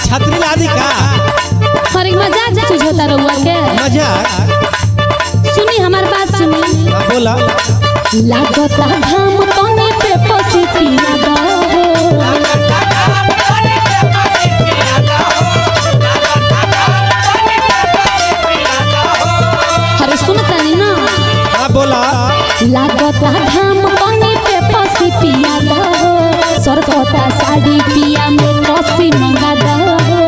छतरी लादी का अरे मजाक सुझोता रहुआ के मजाक सुनी हमार बात सुनी हाँ बोला लागता घाम तने पे पसी पिया दा हो अरे सुनता नहीं ना हाँ बोला लागता घाम तने पे पसी पिया दा हो सरकता साड़ी पिया में कसी मंगा दा हो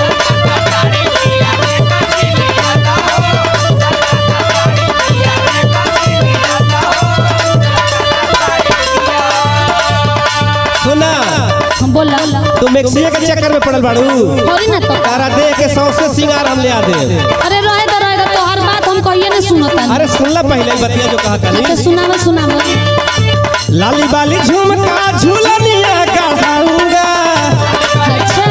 सुना हम बोला तू मेक्सिया के चक्कर में पड़ल बाड़ू होरी ना तो तारा दे के सौसे सिंगार हम ले आ दे अरे रहे दो रहे दो तो हर बात हम कहिए ना सुनता अरे सुनला पहले ही बतिया जो कहा अच्छा था सुनावा सुनावा लाली बाली झुमका झूलनिया गढ़ाऊंगा अच्छा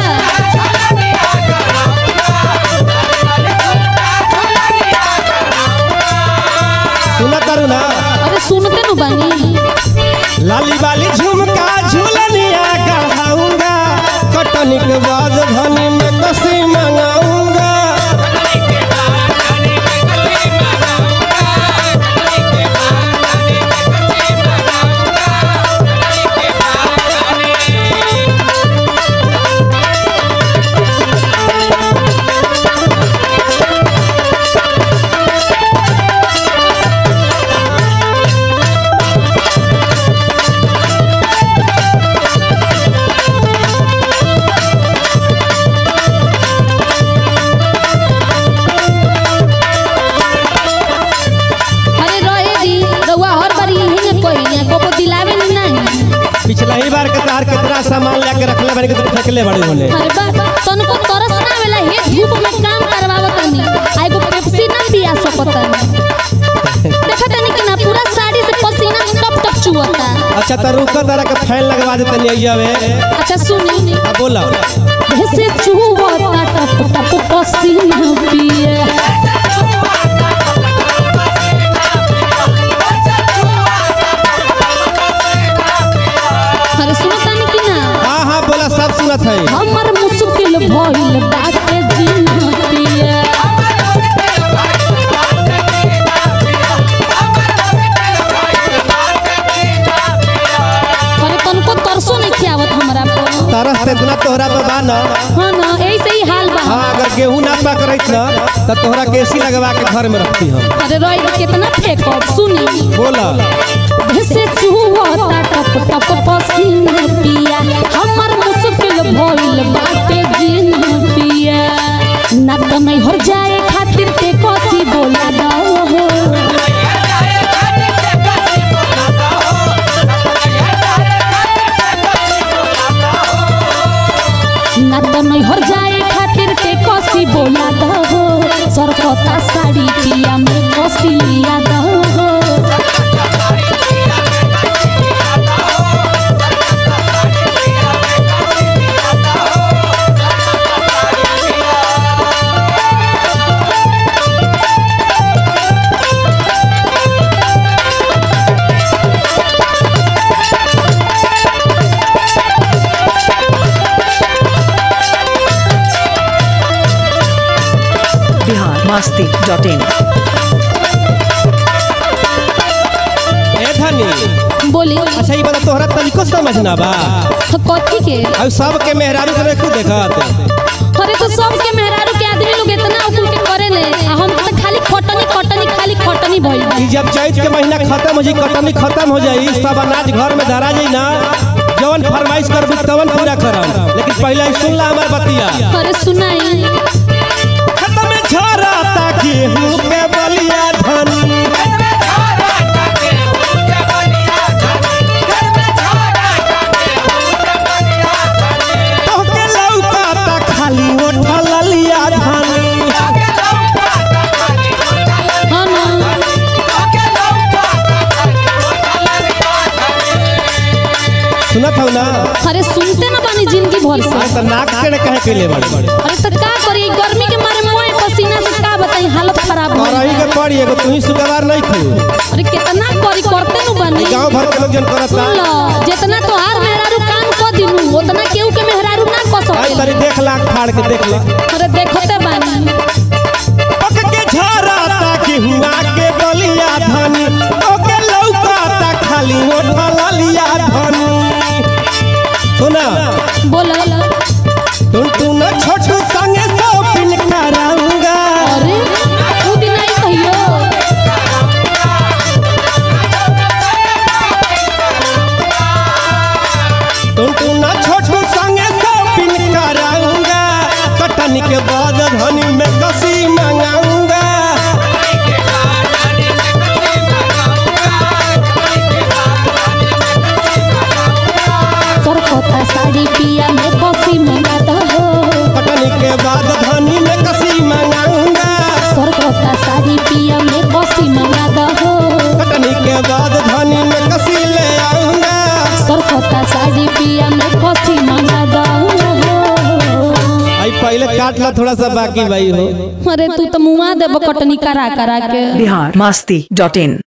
सुना तारू ना अरे सुनते नु बानी लाली बाली झुमका झूलनिया गढ़ाऊंगा कटनी के बाद धनी में कसी मंगाऊंगा अरे रहे दी रउआ हर बारी यही में कहिए को दिलावे नी नहीं पिछला ही बार के तार कितना सामान लेके रखले बानी के तू फेंकले बड़ी होने अरे बा तनको तरस ना आवेला हे धूप में काम करवावत तनी आई को पेप्सी ना पिया सकत देखा तनी कि ना पूरा साड़ी से पसीना टप टप चुवता अच्छा तो रुका तारा के फैन लगवा देते नहीं जावे अच्छा सुनी अब बोला ऐसे चुवता टप टप पसीना पिए अरे सुनो तनी कि ना हाँ हाँ बोला सब सुनत है हमर मुश्किल भइल बाटे जीना पिए अरे तनको तरसो नहीं खियावत हमरा पर तरस ते इतना तोहरा पे बा ना हाँ ना ऐसे ही हाल बा हाँ अगर गेहूं ना पक रही ना तो तोहरा के एसी लगवा के घर में रखती हम अरे रोई कितना फेंकब सुनी बोला ऐसे चुहता टप टप पसीना पिया हमर मुश्किल भइल बाटे जीना पिया ना तो नहीं हो जाए खातिर ते कोसी बोला दो हो ना तो नहीं हो जाए खातिर के कसी बोला दो हो सरकता साड़ी पिया में कसी लिया दो हो बिहार मस्ती डॉट इन ए धनी बोली अच्छा ये बता तोहरा तनिको समझना बा तो कथी के अब सब के मेहरारू के देखू देखत अरे तो सब के मेहरारू के आदमी लोग इतना उकुल के करे ले आ हम तो खाली खटनी खटनी खाली खटनी भइल बा ई जब चैत के महीना खत्म हो जाई कटनी खत्म हो जाई सब अनाज घर में धरा जाई ना जवन फरमाइश करबू तवन पूरा करम लेकिन पहले ही सुन ला हमार बतिया अरे सुनाई खत्म में झरता गेहूं के बलिया धनी तोहके लौकाता खाली ओठा ललिया धनी हाँ ना सुनत हौ ना अरे सुनते ना बानी जिंदगी भर से आज तो नाक टेढ़े कहे के लिए बड़े अरे तो का करी गर्मी के मारे मोए पसीना से का बताई हालत खराब हो और रही के पड़ी एगो तू ही सुगवार नहीं थी अरे कितना करी करते नु बानी गांव भर के लोग जन करता सुन लो जितना तोहार मेहरारू काम को दी दी नु उतना केहू के मेहरारू ना कह आई सके तरी देख लाख फाड़ के देख ला अरे देखते बानी पक के झरा ताकि हुआ के बलिया धनी ओके लौकाता खाली ओठा ललिया धनी सुना बोला टुन टुन छोटू संगे शॉपिंग कराऊंगा अरे उ दिन आई कहियो टुन टुन छोटू संगे शॉपिंग कराऊंगा कटनी के बाद धनी में कसी मंगाऊंगा सरकोता साड़ी पिया में कॉफी मंगा दो कटनी के बाद धनी में कसी मंगाऊंगा सरकोता साड़ी पिया में कॉफी मंगा दो कटनी के बाद धनी में कसी ले आऊंगा सरकोता साड़ी पिया में कॉफी मंगा दो आई पहले काट ला थोड़ा सा बाकी भाई हो अरे तू तो मुआ देबो कटनी करा करा के बिहार मस्ती डॉट इन